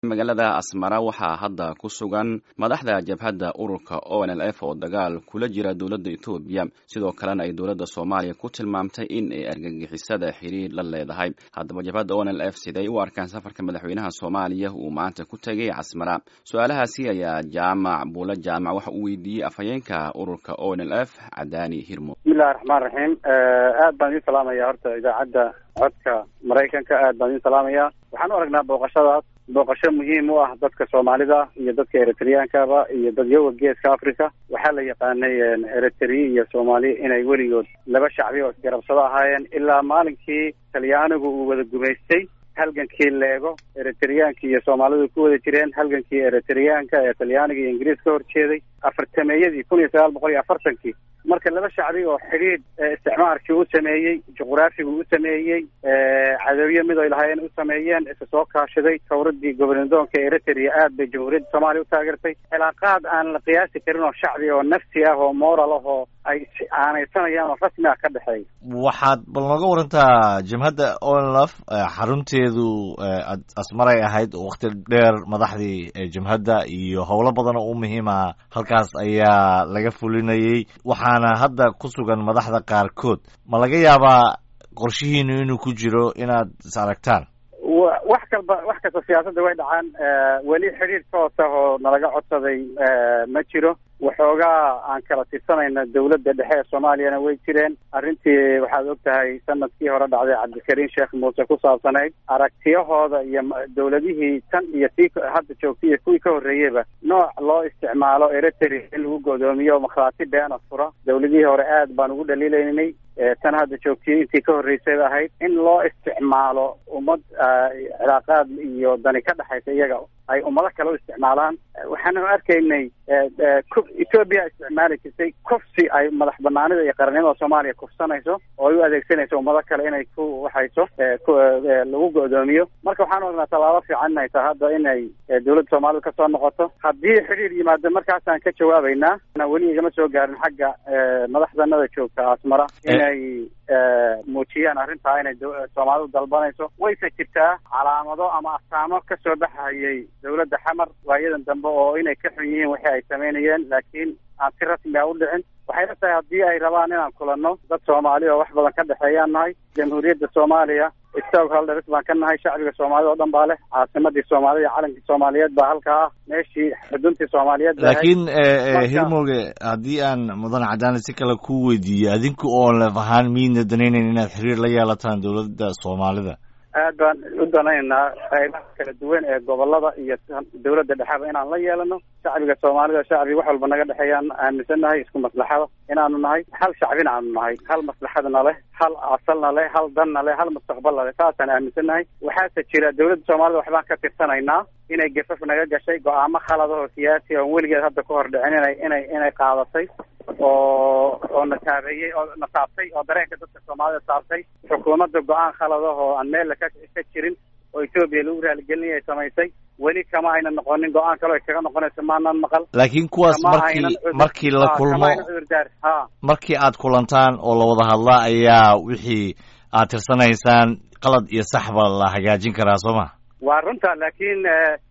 magaalada asmara waxaa hadda ku sugan madaxda jabhadda ururka o n l f oo dagaal kula jira dowladda etoobiya sidoo kalena ay dowladda soomaaliya ku tilmaamtay in ay argagixisada xiriir la leedahay haddaba jabhadda o n l f siday u arkaan safarka madaxweynaha soomaaliya uu maanta ku tegay casmara su-aalahaasi ayaa jaamac buula jaamac waxa uu weydiiyey afhayeenka ururka o n l f cadaani hirmo bismillahi raxmaan raxiim aad baan idin salaamaya horta idaacadda codka maraykanka aad baan idin salaamaya waxaan u aragnaa booqashadaas booqasho muhiim u ah dadka soomaalida iyo dadka eritreyankaba iyo dadyoga geeska africa waxaa la yaqaanay eritrea iyo soomaali inay weligood laba shacbi oo isgarabsado ahaayeen ilaa maalinkii talyaanigu uu wada gumaystay halgankii leego eritreyaanka iyo soomaalidu ku wada jireen halgankii eritreyaanka ee talyaaniga iyo ingiriis ka horjeeday afartameeyadii kun iyo sagaal boqol iyo afartankii marka laba shacbi oo xidhiidh isticmaarkii u sameeyey juqraafigu u sameeyey cadowyo mid ay lahaayeen u sameeyeen isa soo kaashaday tawradii gobernadoonka eritrea aad bay jamhuuriyadda soomaaliya u taageertay cilaaqaad aan la qiyaasi karin oo shacbi oo nafsi ah oo moral ah oo ay aanaysanayaan oo rasmi ah ka dhexeeya waxaad bal nooga warantaa jabhadda onlf xarunteedu asmaray ahayd wakti dheer madaxdii jabhadda iyo howlo badan oo u muhiima halkaas ayaa laga fulinayay waxaana hadda ku sugan madaxda qaarkood ma laga yaabaa qorshihiinu inuu ku jiro inaad is aragtaan wax kalba wax kasta siyaasadda way dhacaan weli xidhiir toos ah oo nalaga codsaday ma jiro waxoogaa aan kala tirsanayna dawladda dhexe ee soomaaliyana way jireen arrintii waxaad og tahay sanadkii hore dhacday cabdikariin sheekh muuse ku saabsanayd aragtiyahooda iyo dawladihii tan iyo tii hadda joogtay iyo kuwii ka horreeyeyba nooc loo isticmaalo eritrea in lagu godoomiyo makhaati beena fura dawladihii hore aad baan ugu dhaliilaynay tan hadda joogtiyey intii ka horreysayba ahayd in loo isticmaalo ummad cilaaqaad iyo dani ka dhexaysa iyaga ay ummado kale u isticmaalaan waxaanu arkaynay etoobiya isticmaali jirtay kufsi ay madax banaanida iyo qarannimada soomaaliya kufsanayso oo ay u adeegsanayso ummado kale inay ku waxayso lagu go'doomiyo marka waxaan aragnaa tallaabo fiican inay tahay hadda inay dawladda soomaalida kasoo noqoto haddii xidhiir yimaado markaasaan ka jawaabaynaa weli igama soo gaarin xagga madaxdanada joogta asmara inay muujiyaan arrintaa inay soomaalidu dalbanayso wayse jirtaa calaamado ama astaamo kasoo baxayay dawladda xamar waayadan dambe oo inay ka xun yihiin wixii ay samaynayeen laakiin aan si rasmi a u dhicin waxay la tahay haddii ay rabaan inaan kulanno dad soomaali oo wax badan ka dhexeeyaan nahay jamhuuriyadda soomaaliya stockholders baan ka nahay shacbiga soomaalida oo dhan baa leh caasimadii soomaalida iyo calankii soomaaliyeed baa halkaa ah meeshii xuduntii soomaaliyeed laakiin hirmoge haddii aan mudan cadaani si kale ku weydiiyo adinku oon lef ahaan miidna danaynayn inaad xiriir la yeelataan dawladda soomaalida aad baan u danaynaynaa qaybaha kala duwan ee gobolada iyo dawladda dhexeba inaan la yeelano shacbiga soomaalida shacbi wax walba naga dhexeeyaan aaminsannahay isku maslaxada inaanu nahay hal shacbina aanu nahay hal maslaxadna leh hal asalna leh hal danna leh hal mustaqbalna leh saasaan aaminsannahay waxaase jira dawladda soomaalida waxbaan ka tirsanaynaa inay gafaf naga gashay go-aamo khalad oo siyaasi oon weligeed hadda ka hor dhicin inay inay inay qaadatay oo oo na taabeeyey oo na taabtay oo dareenka dadka soomaalida taabtay xukuumadda go-aan khalad ah oo aan meella ka ka jirin oo etoobiya lagu raaligelinaya ay samaysay weli kama ayna noqonin go-aan kale ay kaga noqonayso maanaan maqal laakiin kuwaas markii markii la kulmo ha markii aad kulantaan oo la wada hadlaa ayaa wixii aad tirsanaysaan qalad iyo saxba la hagaajin karaa soo ma waa runta laakiin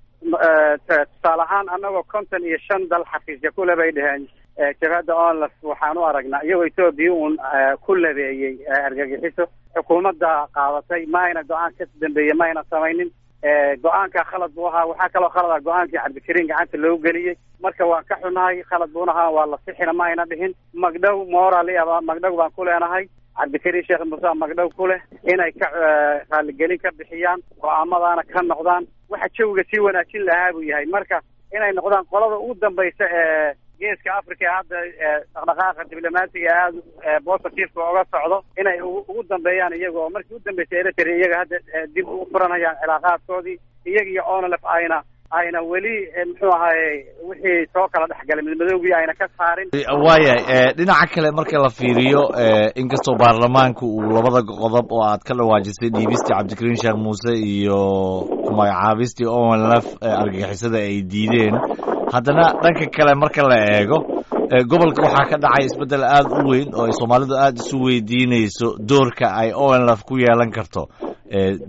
tusaale ahaan annagoo konton iyo shan dal xafiisya kule bay dheheen jabhadda onlf waxaan u aragnaa iyagoo etoobiya uun ku labeeyey argagixiso xukuumadda qaadatay ma ayna go-aan ka dambeeyey ma ayna samaynin go-aanka khalad buu ahaa waxaa kaloo khalad ah go-aankii cabdikariin gacanta loogu geliyey marka waan ka xunahay khalad buuna ahaa waa la sixina ma ayna dhihin magdhow moral aba magdhow baan ku leenahay cabdikariin sheekh muuse magdhow ku leh inay ka raaligelin ka bixiyaan go-aamadaana ka noqdaan waxa jawiga sii wanaajin lahaa buu yahay marka inay noqdaan qolada ugu dambaysa ee geeska africa ee hadda dhaqdhaqaaqa diblomaasiga aada positiveka oga socdo inay ugu dambeeyaan iyaga oo markii u dambeysay eritrea iyaga hadda dib u furanayaan cilaaqaadkoodii iyaga iyo onlf ayna ayna weli muxuu ahaye wixii soo kala dhexgalay midmadoogii ayna ka saarin waayahay dhinaca kale marka la fiiriyo inkastoo baarlamaanka uu labada qodob oo aad ka dhawaajisay dhiibistii cabdikariin sheekh muuse iyo magacaabistii onlf argagixisada ay diideen haddana dhanka kale marka la eego gobolka waxaa ka dhacay isbeddel aada u weyn oo ay soomaalidu aada isu weydiinayso doorka ay onlf ku yeelan karto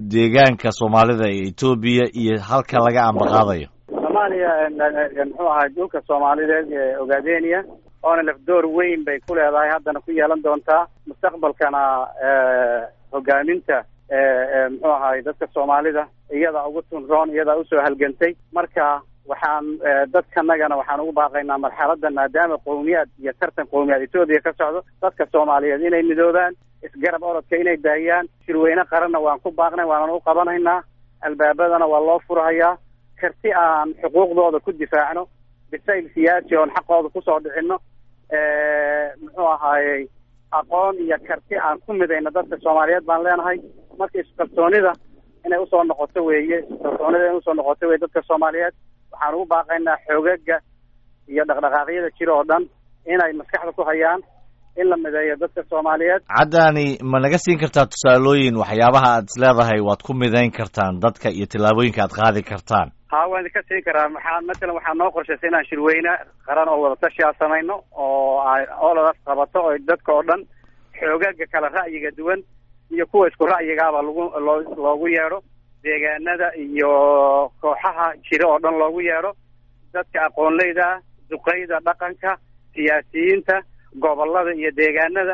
deegaanka soomaalida ee etoobiya iyo halka laga ambaqaadayo soomaaliya muxuu ahay dhulka soomaalideed ee ogaadenia oona lafdoor weyn bay ku leedahay haddana ku yeelan doontaa mustaqbalkana hogaaminta muxuu ahay dadka soomaalida iyadaa ugu tunroon iyadaa usoo halgantay marka waxaan dadkanagana waxaan ugu baaqaynaa marxaladan maadaama qowmiyaad iyo tartan qowmiyaad etoobiya ka socdo dadka soomaaliyeed inay midoobaan isgarab orodka inay daayaan shirweyne qaranna waan ku baaqnay waanan u qabanaynaa albaabadana waa loo furhayaa karti aan xuquuqdooda ku difaacno bisayl siyaasi oon xaqooda kusoo dhicino muxuu ahaayey aqoon iyo karti aan ku midayno dadka soomaaliyeed baan leenahay marka iskalsoonida inay usoo noqoto weeye iskalsoonida inay usoo noqoto weye dadka soomaaliyeed waxaan ugu baaqaynaa xoogaga iyo dhaqdhaqaaqyada jira oo dhan inay maskaxda ku hayaan in la mideeyo dadka soomaaliyeed caddaani ma naga siin kartaa tusaalooyin waxyaabaha aad is leedahay waad ku midayn kartaan dadka iyo tillaabooyinka aad qaadi kartaan ha waan idinka siin karaa maxaa matalan waxaa noo qorshaysay inaan shirweyne qaran oo wadatashiaa samayno oo oladaas qabato oo dadka oo dhan xoogaga kala ra'yiga duwan iyo kuwa isku ra'yigaaba lagu loo loogu yeedho deegaanada iyo kooxaha jira oo dhan loogu yeedho dadka aqoonleyda duqeyda dhaqanka siyaasiyiinta gobolada iyo deegaanada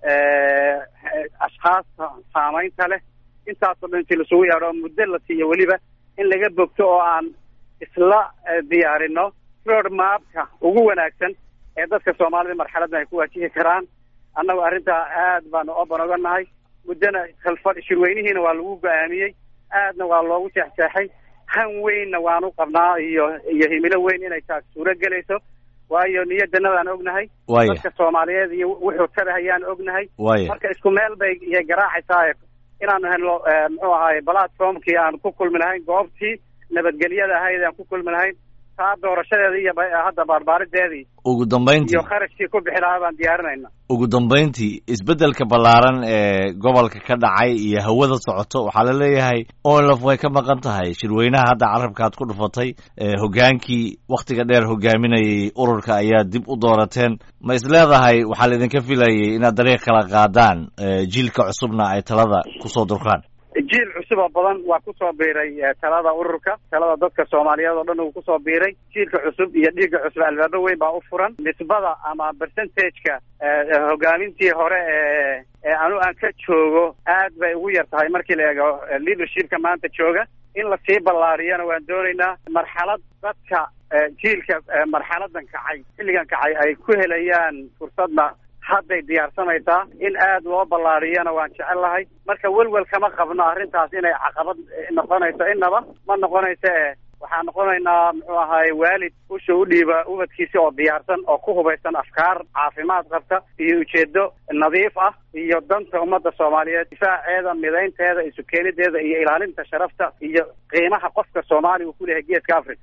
ashkaasta saamaynta leh intaasoo dhan inti lasugu yeedho muddo la siiyo weliba in laga bogto oo aan isla diyaarino road mapka ugu wanaagsan ee dadka soomaalida marxaladan ay ku waajihi karaan annagu arrintaa aad baanu oban oga nahay muddona kalfa shirweynihiina waa lagu go-aamiyey aadna waa loogu jeexjeexay han weynna waanu qabnaa iyo iyo himilo weyn inay taas suuro gelayso waayo niyadannadaan ognahay waya dadka soomaaliyeed iyo wuxuu tarahayaan ognahay waya marka isku meel bay iyay garaacaysaa inaanu helno muxuu ahaay platformkii aan ku kulmi lahayn goobtii nabadgelyada ahayd aan ku kulmi lahayn taa doorashadeeda iyo hadda baarbaarideedii ugu dambayntii iyo kharashkii ku bixi lahaa baan diyaarinayna ugu dambayntii isbeddelka ballaaran ee gobolka ka dhacay iyo hawada socoto waxaa la leeyahay onlaf way ka maqan tahay shirweynaha hadda carabkaad ku dhufatay hoggaankii wakhtiga dheer hogaaminayay ururka ayaa dib u doorateen ma is leedahay waxaa laidinka filayay inaad dariiq kala qaadaan jiilka cusubna ay talada kusoo durkaan jiil cusub oo badan waa kusoo biiray talada ururka talada dadka soomaaliyeed oo dhan uu kusoo biiray jiilka cusub iyo dhiigga cusub albaabo weyn baa u furan nisbada ama percentageka hogaamintii hore ee ee anu aan ka joogo aad bay ugu yar tahay markii la eego leadershipka maanta jooga in lasii ballaariyana waan doonaynaa marxalad dadka jiilka marxaladan kacay xilligan kacay ay ku helayaan fursadna hadday diyaarsamaysaa in aad loo ballaariyana waan jecel lahay marka welwel kama qabno arrintaas inay caqabad noqonayso inaba ma noqonayso e waxaa noqonaynaa muxuu ahaay waalid usha u dhiiba ubadkiisi oo diyaarsan oo ku hubaysan afkaar caafimaad qabta iyo ujeedo nadiif ah iyo danta ummadda soomaaliyeed difaaceeda midaynteeda isu keenideeda iyo ilaalinta sharafta iyo qiimaha qofka soomaaliya uu ku leeyahay geeska africa